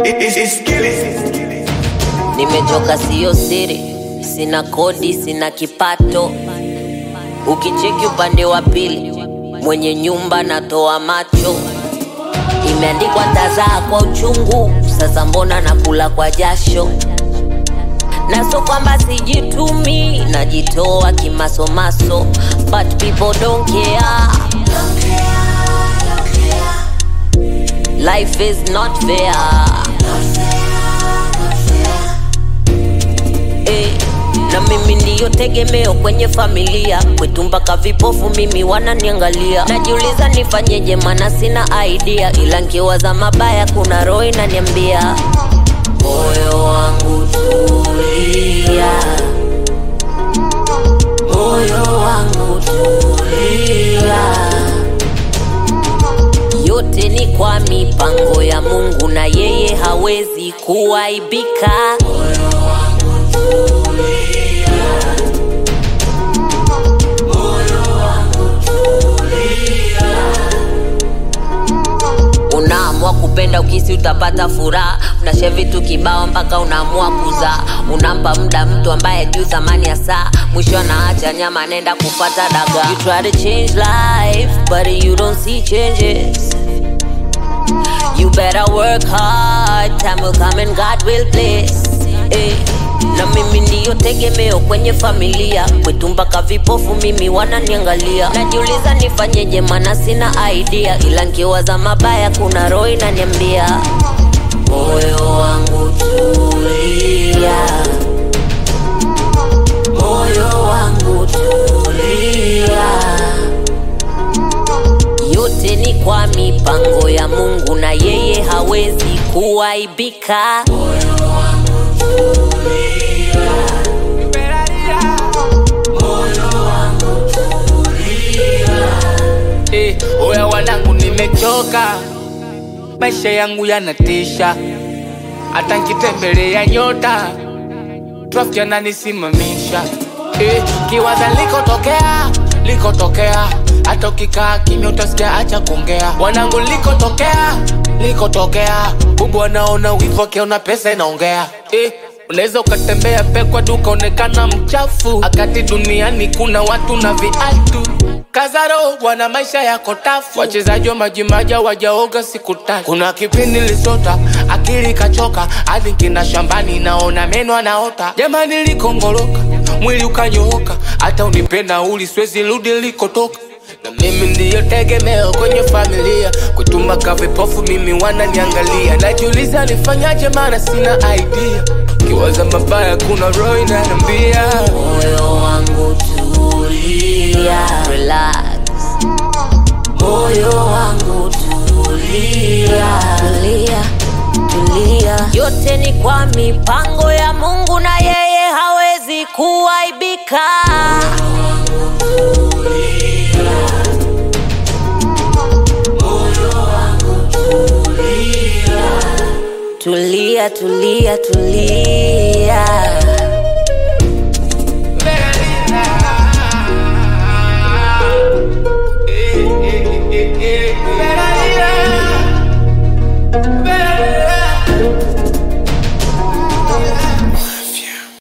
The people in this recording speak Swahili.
It's, it's skillet. Nimechoka siyo siri, sina kodi, sina kipato. Ukicheki upande wa pili, mwenye nyumba natoa macho. Imeandikwa tazaa kwa uchungu, sasa mbona nakula kwa jasho? Na so kwamba sijitumi, najitoa kimasomaso, but people don't care. Life is not fair. Eh, na mimi ndiyo tegemeo kwenye familia kwetu mpaka vipofu mimi wananiangalia najiuliza nifanyeje mana sina idea ila nkiwaza mabaya kuna roho inaniambia moyo wangu tulia moyo wangu tulia yote ni kwa mipango ya mungu na yeye hawezi kuaibika unaamua kupenda ukisi utapata furaha unashe vitu kibao mpaka unaamua kuzaa unampa muda mtu ambaye juu thamani ya saa mwisho anaacha nyama anaenda kupata daga you try to change life but you don't see changes You better work hard, time will come and God will bless. Eh, na mimi ndiyo tegemeo kwenye familia kwetu mpaka vipofu mimi wananiangalia najiuliza nifanyeje mana sina idea ila nkiwaza mabaya kuna roho inaniambia moyo wangu tulia moyo wangu tulia yote ni kwa mipango ya mungu na yeye hawezi kuaibika Eh, oya wanangu nimechoka, maisha yangu yanatisha, hata nkitembelea nyota trafiki ananisimamisha. Eh, kiwaza likotokea likotokea, hata ukikaa kimya utasikia acha kuongea. Wanangu likotokea likotokea, bubu anaona wivu akiona pesa inaongea. Eh, Unaweza ukatembea pekwa duka onekana mchafu, akati duniani kuna watu na viatu Kazaro wana maisha yako tafu, wachezaji wa majimaji wajaoga siku tatu. Kuna kipindi lisota akili kachoka, hadi kina shambani naona meno anaota. Jamani likongoloka, mwili ukanyooka, hata unipenda uli siwezi rudi likotoka. Na mimi ndiyo tegemeo kwenye familia, kutuma kavipofu mimi wananiangalia. Najiuliza nifanyaje, maana sina idea. Kiwaza mabaya, kuna roho inaniambia moyo wangu tulia relax moyo wangu tulia tulia tulia yote ni kwa mipango ya mungu na yeye hawezi kuaibika tulia tulia tulia